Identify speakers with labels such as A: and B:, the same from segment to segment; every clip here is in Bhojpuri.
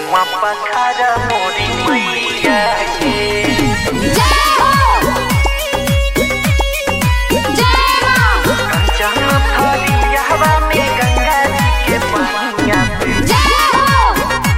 A: पौवा पखार मोरी मैया के
B: जय हो जय मां
A: कंचन फरिया हवा में गंगा जी के पानिया पे
B: जय हो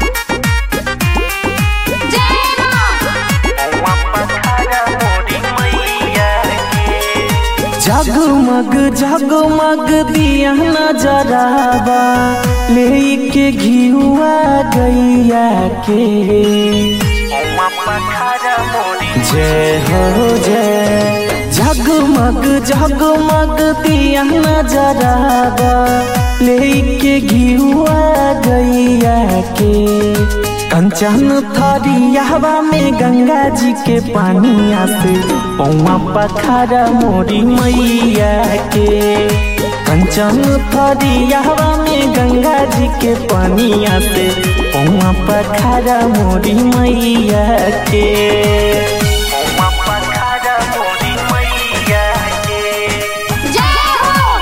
B: जय मां
A: पौवा पखार मोरी मैया के
C: जगमग जगमग दिया नजरावा लेके घियुआ गैया के
A: पौवा पखार मोरी
C: जय हो जय जगमग जगमग दिया नजरावा लेके घियुआ गैया के कंचन थरियावा में गंगा जी के पानिया से पौवा पखारा मोरी मैया के कंचन थरियावा में गंगा जी के पानिया से पौवा पखारा मोरी मैया के
A: पौवा पखार मोरी मैया के
B: जय हो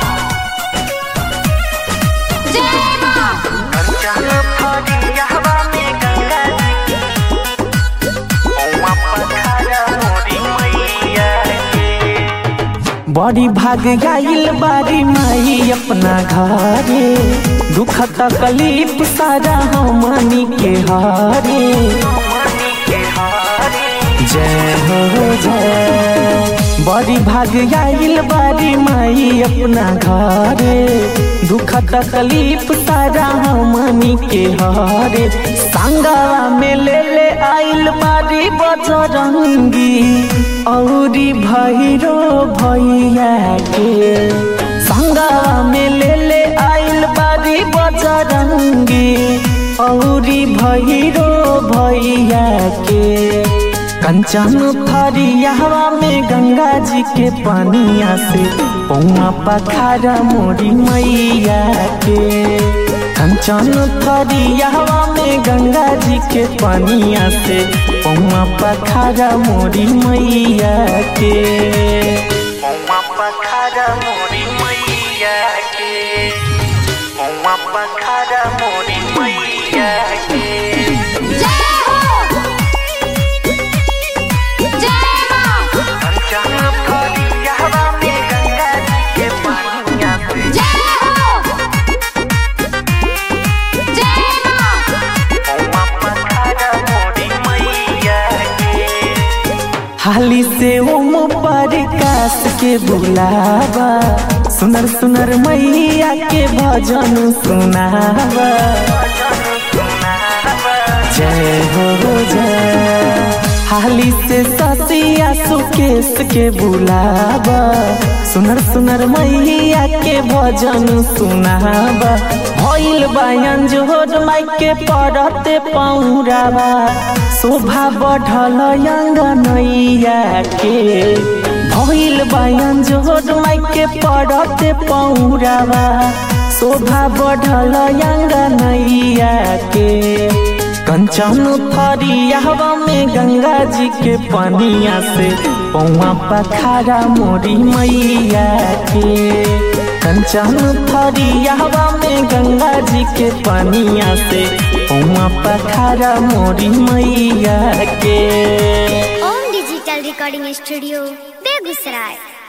B: जय मां
A: कंचन फरिया हवा में गंगा जी के पौवा पखार मोरी मैया के
C: बड़ी भाग गाइल बारी माई अपना घरे दुख तकलीफ सारा हमनी के हारे
A: मनी के हारे
C: जय हो जय बड़ी भाग आइल बारी माई अपना घरे दुख तकलीफ सारा हमनी के हरे संगवा में ले ले आइल बारी बजरंगी औरी भैरो भैया के संगवा में ले ले आइल बारी बजरंगी औरी भैरो भैया के कंचन थरियावा में गंगा जी के पानिया से पौआ पखारा मोरी मैया के कंचन थरियावा में गंगा जी के पानिया से पौआ पखारा मोरी मैया के
A: पौवा पखार मोरी मैया के पौवा पखार मोरी मैया के
B: जय हो जय मां
A: कंचन फरिया हवा में गंगा जी के पानिया पे
B: जय हो जय मां
A: पौवा पखार मोरी मैया के
C: हाली से ओम प्रकाश के बुलावा सुनर सुनर मैया के भजन सुनावा जय हो जय हाली से ससिया सुकेश के बुलावा सुनर सुनर मैया के भजन सुनावा भइल बयान जोर माई के पड़ते पौरावा शोभा बढ़ल अंगनैया के भइल बयान जोर माई के पड़ते पौरावा शोभा बढ़ल अंगनैया के कंचन फरियावा में गंगा जी के पानिया से पौआ पखारा मोरी मैया के कंचन फरियावा में गंगा जी के पानिया से पौआ पखारा मोरी मैया के
D: Om digital recording studio Begusarai